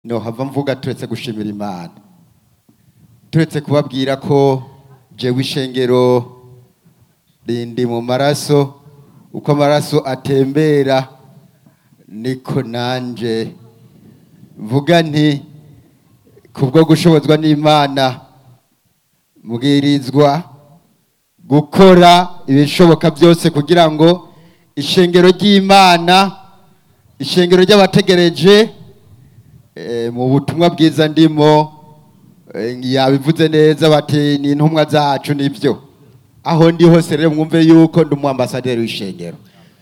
nohava mvuga turetse gushimira imana turetse kubabwira ko jewe ishengero rindi mu maraso uko amaraso atembera niko nanje mvuga nti kubwo gushobozwa n'imana mbwirizwa gukora ibishoboka byose kugira ngo ishengero ry'imana ishengero ry'abategereje eh, mu butumwa bwiza ndimo eh, yabivuze neza bati ni intumwa zacu nibyo aho ndi hose rero mwumve yuko ndi umwambasaderi w'ishengero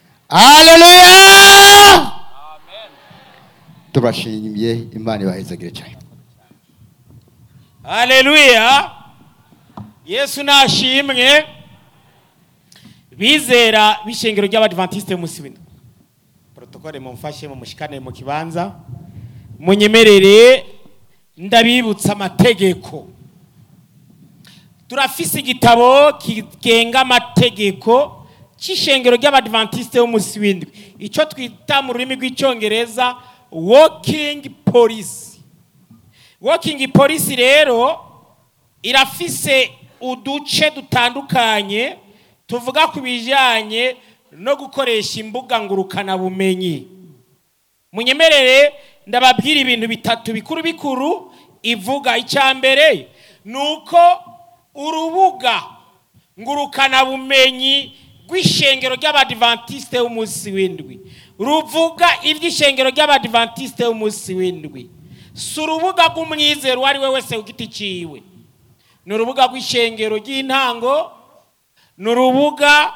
haleluya turashimye imana ibahezagire cyane haleluya yesu nashimwe bizera b'ishengero ry'abadivantisite y'umunsi w'indwi protokole mumfashe mumushikane mu kibanza munyemerere ndabibutsa amategeko turafise igitabo kigenga amategeko c'ishengero ry'abadivantisite y'umunsi w'indwi ico twita mu rurimi rw'icongereza walking policy walking policy rero irafise uduce dutandukanye tuvuga ku bijyanye no gukoresha imbuga ngurukanabumenyi munyemerere ndababwira ibintu bitatu bikuru bikuru ivuga icya mbere ni uko urubuga ngurukanabumenyi rw'ishengero ry'abadivantisite y'umunsi w'indwi ruvuga iby'ishengero ry'abadivantisite y'umunsi w'indwi si urubuga rw'umwizero uwo ari we wese ku giti cyiwe ni urubuga rw'ishengero ry'intango ni urubuga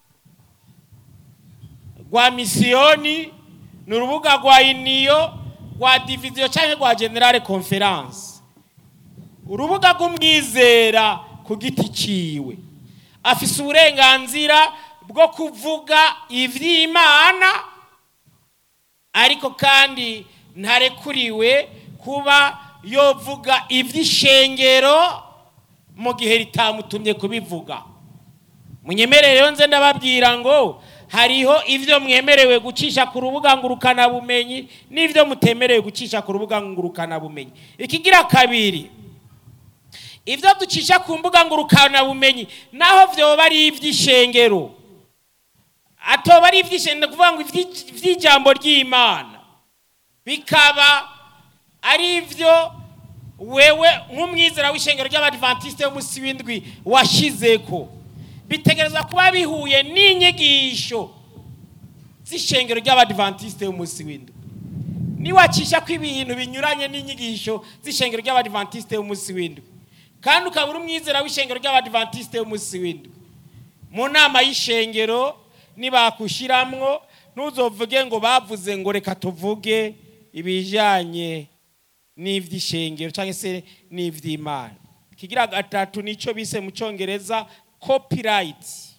rwa misiyoni ni urubuga rwa iniyo rwa diviziyo cyangwa rwa generale konferanse urubuga rw'umwizera ku giti cyiwe afise uburenganzira bwo kuvuga iby'imana ariko kandi ntarekuriwe kuba yovuga iby'ishengero mu gihe ritamutumye kubivuga munyemerere rero nze ndababwira ngo hariho ibyo mwemerewe gucisha ku rubuga ngurukanabumenyi n'ibyo mutemerewe gucisha ku rubuga ngurukanabumenyi ikigira kabiri ibyo ducisha ku mbuga ngurukanabumenyi naho byoba ari iby'ishengero atoba ari iby'ishengero ni ukuvuga ngo iby'ijambo ry'imana bikaba ari ibyo wewe nk'umwizera w'ishengero ry'abadivantisite y'umunsi w'indwi washize ko bitegereza kuba bihuye n'inyigisho z'ishengero ry'abadivantisite y'umunsi w'indwi niwacisha ko ibintu binyuranye n'inyigisho z'ishengero ry'abadivantisite y'umunsi w'indwi kandi ukaba uri umwizera w'ishengero ry'abadivantisite y'umunsi w'indwi mu nama y'ishengero nibakushiramwo ntuzovuge ngo bavuze ngo reka tuvuge ibijyanye n'iby'ishengero cyangwa se n'iby'imana kigira gatatu nicyo bise mu cyongereza copyright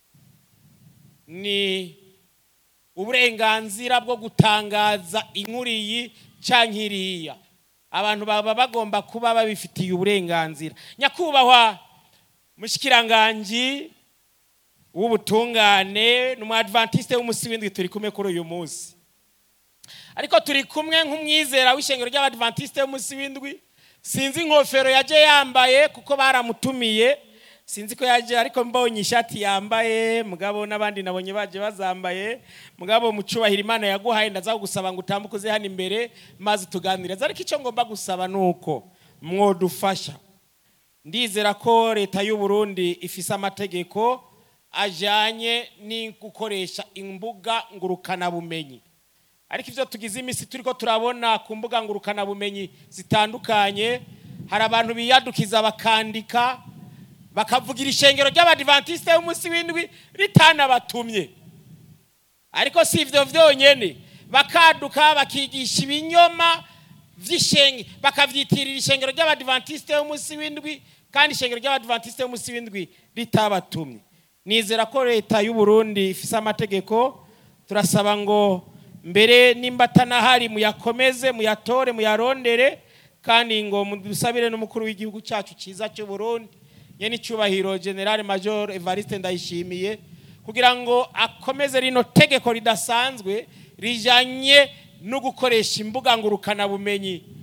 ni uburenganzira bwo gutangaza inkuru iyi cyangwa iriya abantu baba bagomba kuba babifitiye uburenganzira nyakubahwa mushikiranganji w'ubutungane ni umwadivantiste w'umunsi w'indwi turi kumwe kuri uyu munsi ariko turi kumwe nk'umwizera w'ishengero ry'abadivantisite y'umunsi w'indwi sinzi inkofero yaje yambaye kuko baramutumiye sinzi ko yaje ariko mbonye ishati yambaye mugabo n'abandi nabonye baje bazambaye mugabo mu cyubahiro imana yaguhaye ndaza gusaba ngo utambuke uze hano imbere maze tuganirize ariko icyo ngomba gusaba ni uko mwodufasha ndizera ko leta y'u Burundi ifise amategeko ajyanye no gukoresha imbuga ngurukanabumenyi ariko ibyo tugize iminsi turi ko turabona ku mbuga ngurukanabumenyi zitandukanye hari abantu biyadukiza bakandika bakavugira ishengero ry'abadivantisite y'umunsi w'indwi ritanabatumye ariko si ibyo byonyine bakaduka bakigisha ibinyoma by'ishenge bakabyitirira ishengero ry'abadivantisite y'umunsi w'indwi kandi ishengero ry'abadivantisite y'umunsi w'indwi ritabatumye nizera ko leta y'u Burundi ifise amategeko turasaba ngo mbere nimba atanahari muyakomeze muyatore muyarondere kandi ngo dusabire n'umukuru w'igihugu cyacu cyiza cy'u Burundi nyene icyubahiro generale major evariste ndayishimiye kugira ngo akomeze rino tegeko ridasanzwe rijanye no gukoresha imbuga ngurukanabumenyi